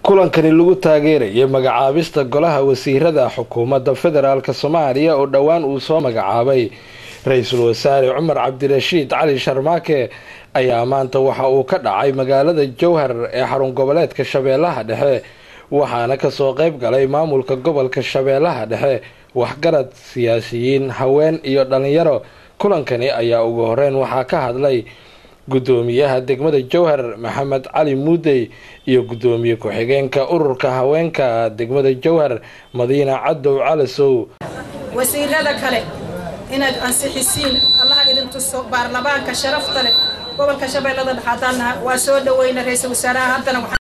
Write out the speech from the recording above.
kulankani lagu taageerayay magacaabista golaha wasiirada xukuumadda federaalk soomaaliya oo dhowaan uu soo magacaabay ra-iisul wasaare cumar cabdirashiid cali sharmaake ayaa maanta waxa uu ka dhacay magaalada jowhar ee xarun goboleedka shabeellaha dhexe waxaana kasoo qeyb galay maamulka gobolka shabeellaha dhexe waxgarad siyaasiyiin haween iyo dhalinyaro kulankani ayaa ugu horeyn waxaa ka hadlay gudoomiyaha degmada jowhar maxamed cali muudey iyo gudoomiye ku-xigeenka ururka haweenka degmada jowhar madiina cadow calasow wasiirada kale inaad ansixisiin allaha idin tuso baarlamaanka sharafta leh gobolka shabeellada dhexe haddaan naha waa soo dhaweyna ra-iisul wasaaraha haddana